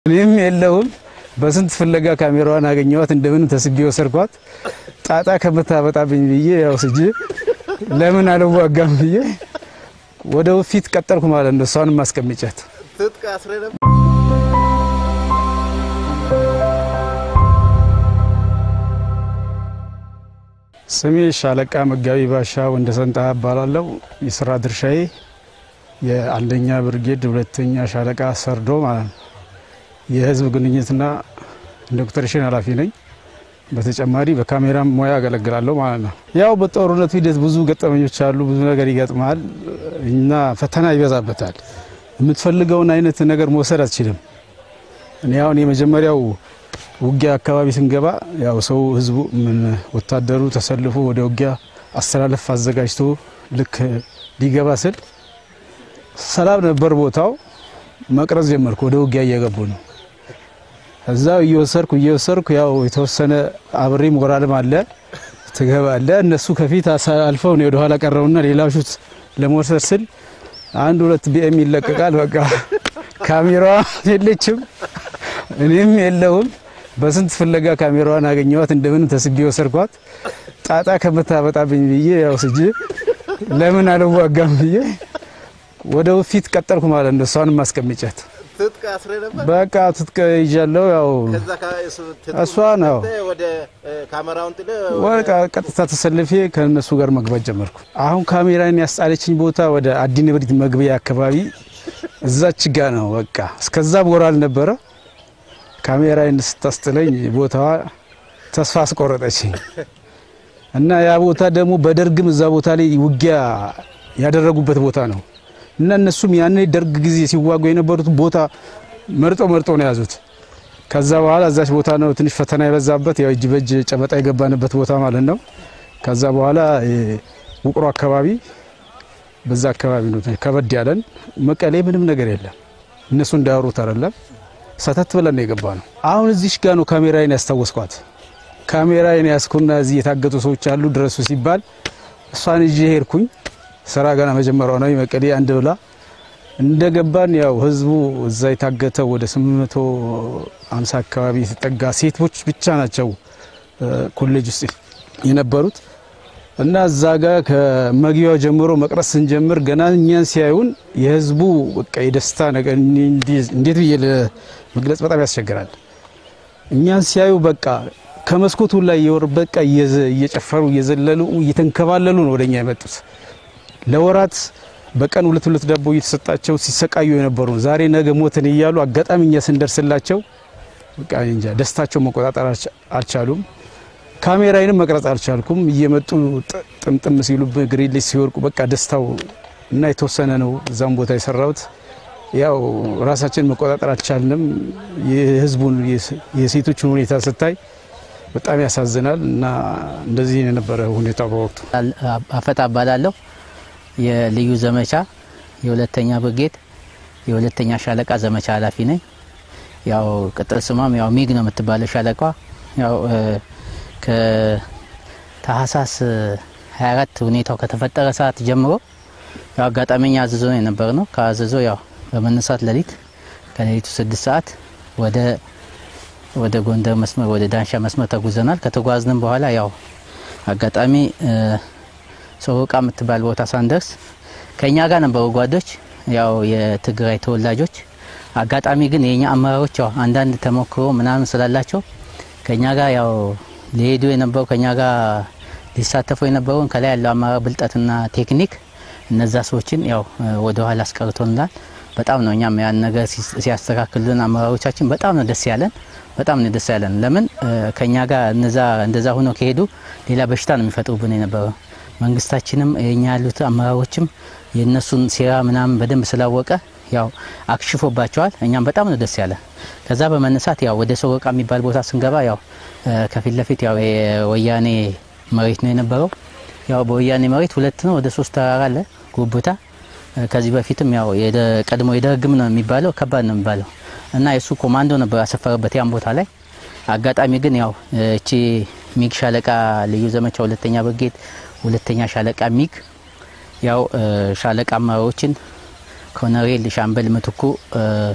እኔም የለውም በስንት ፍለጋ ካሜራዋን አገኘዋት እንደምን ተስቤ ወሰድኳት። ጣጣ ከምታበጣብኝ ብዬ ያው ስጅ ለምን አልዋጋም ብዬ ወደ ፊት ቀጠልኩ ማለት ነው። እሷንም ማስቀምጫት ስሜ ሻለቃ መጋቢ ባሻ ወንደሰንጣ እባላለሁ። የስራ ድርሻዬ የአንደኛ ብርጌድ ሁለተኛ ሻለቃ ሰርዶ ማለት ነው። የህዝብ ግንኙነትና ዶክተሬሽን ኃላፊ ነኝ። በተጨማሪ በካሜራ ሙያ አገለግላለሁ ማለት ነው። ያው በጦርነቱ ሂደት ብዙ ገጠመኞች አሉ። ብዙ ነገር ይገጥማል እና ፈተና ይበዛበታል። የምትፈልገውን አይነት ነገር መውሰድ አትችልም። እኔ አሁን የመጀመሪያው ውጊያ አካባቢ ስንገባ ያው ሰው ህዝቡ ምን ወታደሩ ተሰልፎ ወደ ውጊያ አስተላለፍ አዘጋጅቶ ልክ ሊገባ ስል ሰላም ነበር ቦታው። መቅረጽ ጀመርኩ። ወደ ውጊያ እየገቡ ነው። እዛው እየወሰርኩ እየወሰርኩ ያው የተወሰነ አብሬ ሞራልም አለ ትገባለ። እነሱ ከፊት አልፈው ነው ወደኋላ ቀረውና ሌላ ሹት ለመውሰድ ስል አንድ ሁለት ቢኤም ይለቀቃል። በቃ ካሜራዋ የለችም እኔም የለውም። በስንት ፍለጋ ካሜራዋን አገኘዋት እንደምን ተስቤ ወሰድኳት። ጣጣ ከምታበጣብኝ ብዬ ያው ስጅ ለምን አልዋጋም ብዬ ወደ ፊት ቀጠልኩ ማለት ነው። እሷንም ማስቀምጫት በቃ ትጥቅ ይዣለሁ። ያው እሷ ነው ወቃ ቀጥታ ተሰልፌ ከነሱ ጋር መግባት ጀመርኩ። አሁን ካሜራን ያስጣለችኝ ቦታ ወደ አዲ ንብሪት መግቢያ አካባቢ እዛች ጋ ነው። በቃ እስከዛ ቦራል ነበረ። ካሜራን ስታስጥለኝ ቦታዋ ተስፋ አስቆረጠችኝ እና ያ ቦታ ደግሞ በደርግም እዛ ቦታ ላይ ውጊያ ያደረጉበት ቦታ ነው እና እነሱም ያኔ ደርግ ጊዜ ሲዋጉ የነበሩት ቦታ መርጦ መርጦ ነው የያዙት። ከዛ በኋላ እዛች ቦታ ነው ትንሽ ፈተና የበዛበት ያው እጅ በእጅ ጨበጣ የገባንበት ቦታ ማለት ነው። ከዛ በኋላ ውቅሮ አካባቢ በዛ አካባቢ ነው ከበድ ያለን። መቀሌ ምንም ነገር የለም እነሱ እንዳያወሩት አይደለም። ሰተት ብለን ነው የገባ ነው። አሁን እዚሽ ጋ ነው ካሜራዬን ያስታወስኳት። ካሜራዬን ያስኩና እዚህ የታገቱ ሰዎች አሉ ድረሱ ሲባል እሷን ይዤ ሄድኩኝ። ስራ ገና መጀመሪያው ነው መቀሌ አንድ ብላ እንደገባን ያው ህዝቡ እዛ የታገተው ወደ 850 አካባቢ የተጠጋ ሴቶች ብቻ ናቸው ኮሌጅ ውስጥ የነበሩት እና እዛ ጋር ከመግቢያው ጀምሮ መቅረስ ስንጀምር ገና እኛን ሲያዩን የህዝቡ በቃ የደስታ ነገር እንዴት ብዬ ለመግለጽ በጣም ያስቸግራል። እኛን ሲያዩ በቃ ከመስኮቱ ላይ የወር በቃ እየጨፈሩ እየዘለሉ እየተንከባለሉ ነው ወደኛ የመጡት። ለወራት በቀን ሁለት ሁለት ዳቦ እየተሰጣቸው ሲሰቃዩ የነበሩ ዛሬ ነገ ሞትን እያሉ አጋጣሚ እኛ ስንደርስላቸው በቃ እንጃ ደስታቸው መቆጣጠር አልቻሉም። ካሜራዬንም መቅረጽ አልቻልኩም። እየመጡ ጥምጥም ሲሉ ግሪን ላይ ሲወርቁ በቃ ደስታው እና የተወሰነ ነው እዛም ቦታ የሰራሁት። ያው ራሳችን መቆጣጠር አልቻልንም። የህዝቡን የሴቶችን ሁኔታ ስታይ በጣም ያሳዝናል እና እንደዚህ የነበረ ሁኔታ በወቅቱ አፈጣ እባላለሁ። የልዩ ዘመቻ የሁለተኛ ብርጌድ የሁለተኛ ሻለቃ ዘመቻ ኃላፊ ነኝ። ያው ቅጥል ስሟም ያው ሚግ ነው የምትባለው ሻለቃ ያው ከታህሳስ 24 ሁኔታው ከተፈጠረ ሰዓት ጀምሮ ያው አጋጣሚኛ አዘዞ ነው የነበር ነው። ከአዘዞ ያው በመነሳት ሌሊት ከሌሊቱ ስድስት ሰዓት ወደ ወደ ጎንደር መስመር ወደ ዳንሻ መስመር ተጉዘናል። ከተጓዝንም በኋላ ያው አጋጣሚ ሶሮቃ የምትባል ቦታ ሳንደርስ ከኛ ጋር ነበሩ ጓዶች፣ ያው የትግራይ ተወላጆች። አጋጣሚ ግን የኛ አመራሮች ያው አንዳንድ ተሞክሮ ምናምን ስላላቸው ከኛ ጋር ያው ሊሄዱ የነበሩ ከኛ ጋር ሊሳተፉ የነበሩን ከላይ ያለው አመራር ብልጠትና ቴክኒክ እነዛ ሰዎችን ያው ወደ ኋላ አስቀርቶናል። በጣም ነው እኛም ያን ነገር ሲያስተካክሉን አመራሮቻችን በጣም ነው ደስ ያለን። በጣም ነው ደስ ያለን። ለምን ከኛ ጋር እነዛ እንደዛ ሆኖ ከሄዱ ሌላ በሽታ ነው የሚፈጥሩብን የነበረው። መንግስታችንም የኛ ያሉት አመራሮችም የእነሱን ሴራ ምናምን በደንብ ስላወቀ ያው አክሽፎባቸዋል። እኛም በጣም ነው ደስ ያለ። ከዛ በመነሳት ያው ወደ ሶሮቃ የሚባል ቦታ ስንገባ ያው ከፊት ለፊት ያው የወያኔ መሬት ነው የነበረው። ያው በወያኔ መሬት ሁለት ነው ወደ ሶስት ተራራ አለ ጉቡታ። ከዚህ በፊትም ያው ቀድሞ የደርግም ነው የሚባለው ከባድ ነው የሚባለው እና የሱ ኮማንዶ ነበር ያሰፈረበት ያን ቦታ ላይ። አጋጣሚ ግን ያው እቺ ሚግ ሻለቃ ልዩ ዘመቻ ሁለተኛ ብርጌድ ሁለተኛ ሻለቃ ሚግ ያው ሻለቃ አመራሮችን ኮሎኔል ሻምበል ምትኩ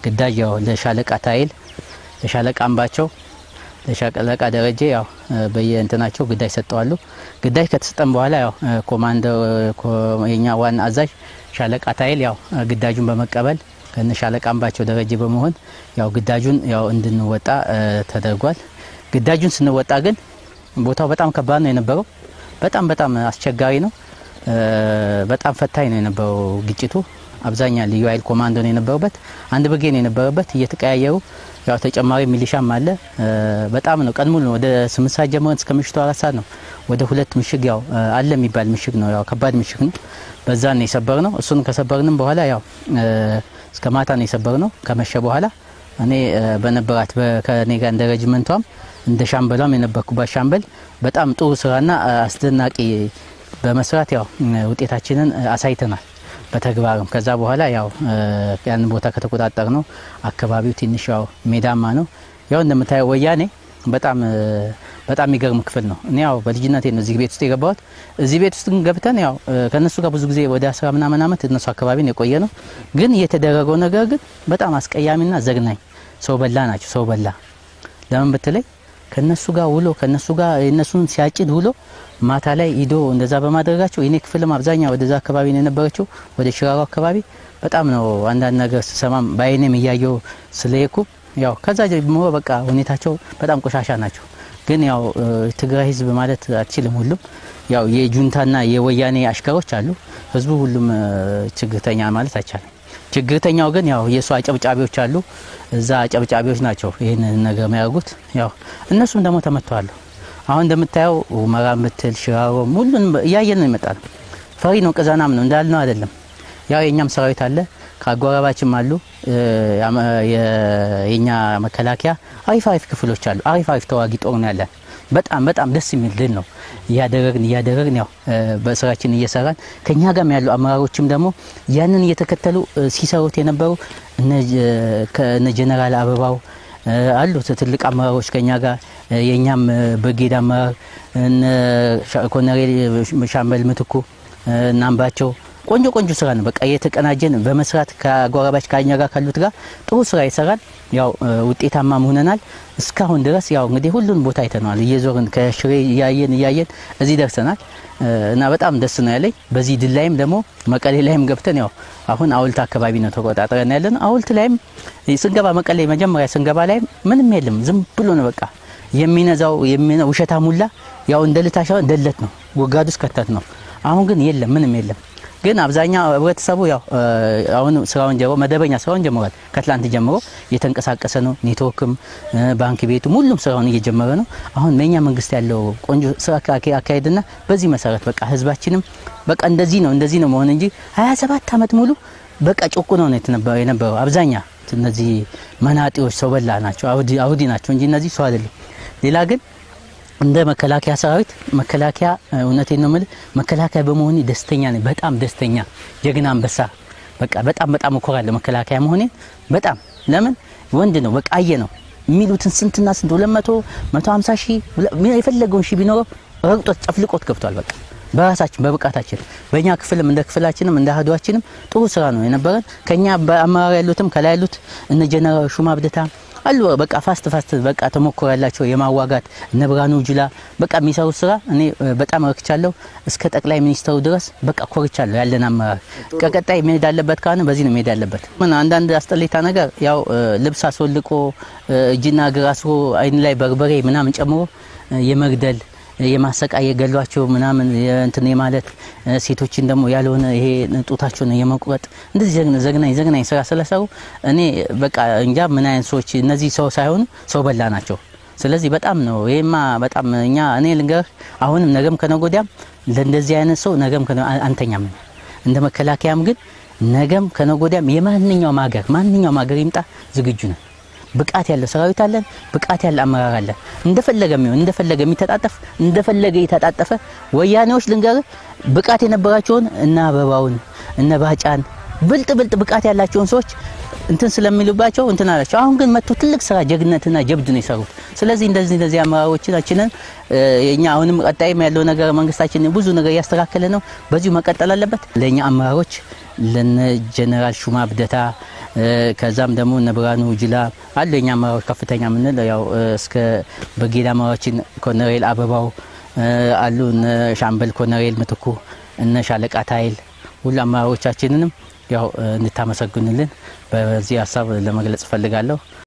ግዳጅ ያው ለሻለቃ ታይል፣ ለሻለቃ አምባቸው፣ ለሻለቃ ደረጀ ያው በየእንትናቸው ግዳጅ ሰጠዋሉ። ግዳጅ ከተሰጠን በኋላ ያው ኮማንደር የኛ ዋና አዛዥ ሻለቃ ታይል ያው ግዳጁን በመቀበል ከነ ሻለቃ አምባቸው ደረጀ በመሆን ያው ግዳጁን ያው እንድንወጣ ተደርጓል። ግዳጁን ስንወጣ ግን ቦታው በጣም ከባድ ነው የነበረው። በጣም በጣም አስቸጋሪ ነው። በጣም ፈታኝ ነው የነበረው ግጭቱ። አብዛኛ ልዩ ኃይል ኮማንዶ ነው የነበረበት፣ አንድ ብርጌድ ነው የነበረበት። እየተቀያየሩ ያው ተጨማሪ ሚሊሻም አለ። በጣም ነው ቀን ሙሉ ወደ ስምንት ሰዓት ጀምረን እስከ ምሽቱ አራት ሰዓት ነው ወደ ሁለት ምሽግ ያው አለ የሚባል ምሽግ ነው ያው ከባድ ምሽግ ነው። በዛ ነው የሰበር ነው። እሱን ከሰበርንም በኋላ ያው እስከ ማታ ነው የሰበር ነው። ከመሸ በኋላ እኔ በነበራት ከኔ ጋር እንደ ረጅመንቷም እንደ ሻምበሏም የነበርኩባት ሻምበል በጣም ጥሩ ስራና አስደናቂ በመስራት ያው ውጤታችንን አሳይተናል በተግባርም። ከዛ በኋላ ያው ያን ቦታ ከተቆጣጠር ነው አካባቢው ትንሽ ያው ሜዳማ ነው። ያው እንደምታየው ወያኔ በጣም በጣም የሚገርም ክፍል ነው። እኔ ያው በልጅነቴ ነው እዚህ ቤት ውስጥ የገባሁት። እዚህ ቤት ውስጥ ግን ገብተን ያው ከነሱ ጋር ብዙ ጊዜ ወደ አስራ ምናምን ዓመት እነሱ አካባቢ ነው የቆየ ነው። ግን የተደረገው ነገር ግን በጣም አስቀያሚና ዘግናኝ ሰው በላ ናቸው። ሰው በላ ለምን ብትለይ ከነሱ ጋር ውሎ ከነሱ ጋር የነሱን ሲያጭድ ውሎ ማታ ላይ ሂዶ እንደዛ በማድረጋቸው የኔ ክፍልም አብዛኛው ወደዛ አካባቢ ነው የነበረችው፣ ወደ ሽራሮ አካባቢ በጣም ነው አንዳንድ ነገር ስሰማም በአይኔም እያየው ስለየኩ ያው ከዛ ጀምሮ በቃ ሁኔታቸው በጣም ቆሻሻ ናቸው። ግን ያው ትግራይ ህዝብ ማለት አትችልም። ሁሉም ያው የጁንታና የወያኔ አሽከሮች አሉ። ህዝቡ ሁሉም ችግርተኛ ማለት አይቻልም። ችግርተኛው ግን ያው የእሱ አጨብጫቢዎች አሉ። እዛ አጨብጫቢዎች ናቸው ይህን ነገር የሚያደርጉት። ያው እነሱም ደግሞ ተመተዋሉ። አሁን እንደምታየው ሁመራ ምትል ሽራሮ ሁሉን እያየን ነው ይመጣል። ፈሪ ነው፣ ቅዘናም ነው እንዳልነው አይደለም። ያው የእኛም ሰራዊት አለ ከአጎራባችም አሉ። የኛ መከላከያ አሪፍ አሪፍ ክፍሎች አሉ። አሪፍ አሪፍ ተዋጊ ጦር ነው ያለን። በጣም በጣም ደስ የሚል ድል ነው እያደረግን እያደረግን ያው በስራችን እየሰራን ከኛ ጋርም ያሉ አመራሮችም ደግሞ ያንን እየተከተሉ ሲሰሩት የነበሩ እነ ጀነራል አበባው አሉ ትልቅ አመራሮች ከኛ ጋር የእኛም ብርጌድ አመራር እነ ኮሎኔል ሻምበል ምትኩ እናምባቸው ቆንጆ ቆንጆ ስራ ነው። በቃ የተቀናጀን በመስራት ከአጎራባች ከኛ ጋር ካሉት ጋር ጥሩ ስራ ይሰራል። ያው ውጤታማ ሆነናል። እስካሁን ድረስ ያው እንግዲህ ሁሉን ቦታ አይተነዋል። እየዞርን ከሽሬ እያየን እያየን እዚህ ደርሰናል እና በጣም ደስ ነው ያለኝ። በዚህ ድል ላይም ደግሞ መቀሌ ላይም ገብተን ያው አሁን አውልት አካባቢ ነው ተቆጣጥረን ያለን። አውልት ላይም ስንገባ መቀሌ መጀመሪያ ስንገባ ላይም ምንም የለም። ዝም ብሎ ነው በቃ የሚነዛው ውሸታ ሙላ ያው እንደ ልታሻ እንደለት ነው ወጋዱ እስከተት ነው። አሁን ግን የለም ምንም የለም። ግን አብዛኛው ህብረተሰቡ ያው አሁን ስራውን ጀምሮ መደበኛ ስራውን ጀምሯል። ከትላንት ጀምሮ እየተንቀሳቀሰ ነው። ኔትወርክም ባንክ ቤቱም ሁሉም ስራውን እየጀመረ ነው። አሁን በእኛ መንግስት ያለው ቆንጆ ስራ አካሄድና በዚህ መሰረት በቃ ህዝባችንም በቃ እንደዚህ ነው እንደዚህ ነው መሆን እንጂ 27 ዓመት ሙሉ በቃ ጭቁ ነው የነበረው። አብዛኛ እነዚህ መናጤዎች ሰው በላ ናቸው፣ አውዲ ናቸው እንጂ እነዚህ ሰው አይደለም። ሌላ ግን እንደ መከላከያ ሰራዊት መከላከያ እውነቴን ነው የምልህ መከላከያ በመሆኔ ደስተኛ ነኝ። በጣም ደስተኛ ጀግና አንበሳ በቃ በጣም በጣም እኮራለሁ መከላከያ መሆኔን በጣም ለምን ወንድ ነው በቃ አየ ነው የሚሉትን ስንትና ስንት 200 150 ሺህ የፈለገውን ሺህ ቢኖረው ረግጦት ጨፍልቆት ገብቷል። በቃ በራሳችን በብቃታችን በእኛ ክፍልም እንደ ክፍላችንም እንደ አህዷችንም ጥሩ ስራ ነው የነበረን። ከኛ በአመራር ያሉትም ከላይ ያሉት እነ ጀነራል ሹማ ብደታ አሉ በቃ ፋስት ፋስት በቃ ተሞክሮ ያላቸው የማዋጋት እነ ብርሃኑ ጁላ በቃ የሚሰሩት ስራ እኔ በጣም ረክቻለሁ። እስከ ጠቅላይ ሚኒስተሩ ድረስ በቃ ኮርቻለሁ። ያለን አመራር ከቀጣይ መሄድ አለበት ከሆነ በዚህ ነው መሄድ ያለበት። ምን አንዳንድ አስጠሌታ ነገር ያው ልብስ አስወልቆ እጅና እግር አስሮ አይን ላይ በርበሬ ምናምን ጨምሮ የመግደል የማሰቃየ ገሏቸው ምናምን እንትን የማለት ሴቶችን ደግሞ ያልሆነ ይሄ ጡታቸውን የመቁረጥ እንደዚህ ዘግናኝ ዘግናኝ ስራ ስለሰሩ እኔ በቃ እንጃ ምን አይነት ሰዎች እነዚህ ሰው ሳይሆኑ ሰው በላ ናቸው። ስለዚህ በጣም ነው ይሄማ በጣም እኛ እኔ ልንገርህ አሁንም ነገም ከነገ ወዲያም ለእንደዚህ አይነት ሰው ነገም አንተኛም እንደ መከላከያም ግን ነገም ከነገ ወዲያም የማንኛውም ሀገር ማንኛውም ሀገር ይምጣ ዝግጁ ነን። ብቃት ያለው ሰራዊት አለን። ብቃት ያለ አመራር አለን። እንደፈለገ የሚሆን እንደፈለገ የሚተጣጠፍ እንደፈለገ የተጣጠፈ ወያኔዎች ልንገርህ ብቃት የነበራቸውን እነ አበባውን እነ ባጫን ብልጥ ብልጥ ብቃት ያላቸውን ሰዎች እንትን ስለሚሉባቸው እንትን አላቸው። አሁን ግን መጥቶ ትልቅ ስራ ጀግነትና ጀብድ ነው የሰሩት። ስለዚህ እንደዚህ እንደዚህ አመራሮቻችንን የኛ አሁንም ቀጣይም ያለው ነገር መንግስታችን ብዙ ነገር እያስተካከለ ነው። በዚሁ መቀጠል አለበት። ለእኛ አመራሮች ለነ ጀነራል ሹማ ብደታ ከዛም ደግሞ እነ ብርሃኑ ጅላ አሉ የኛ አመራሮች ከፍተኛ የምንል ያው እስከ ብርጌድ አመራሮችን ኮሎኔል አበባው አሉ እነ ሻምበል ኮሎኔል ምትኩ እነ ሻለቃ ታይል ሁሉ አመራሮቻችንንም ያው እንድታመሰግኑልን በዚህ ሀሳብ ለመግለጽ እፈልጋለሁ።